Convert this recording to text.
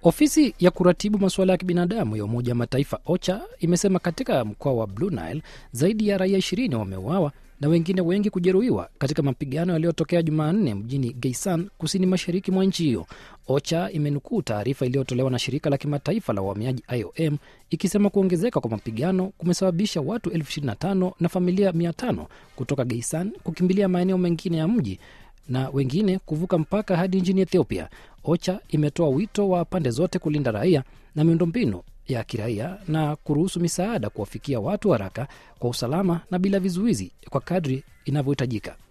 Ofisi ya kuratibu masuala ya kibinadamu ya Umoja wa Mataifa OCHA imesema katika mkoa wa Blue Nile zaidi ya raia ishirini wameuawa na wengine wengi kujeruhiwa katika mapigano yaliyotokea Jumanne mjini Geisan, kusini mashariki mwa nchi hiyo. OCHA imenukuu taarifa iliyotolewa na shirika la kimataifa la uhamiaji IOM ikisema kuongezeka kwa mapigano kumesababisha watu elfu ishirini na tano na familia mia tano kutoka Geisan kukimbilia maeneo mengine ya mji na wengine kuvuka mpaka hadi nchini Ethiopia. OCHA imetoa wito wa pande zote kulinda raia na miundombinu ya kiraia na kuruhusu misaada kuwafikia watu haraka kwa usalama na bila vizuizi kwa kadri inavyohitajika.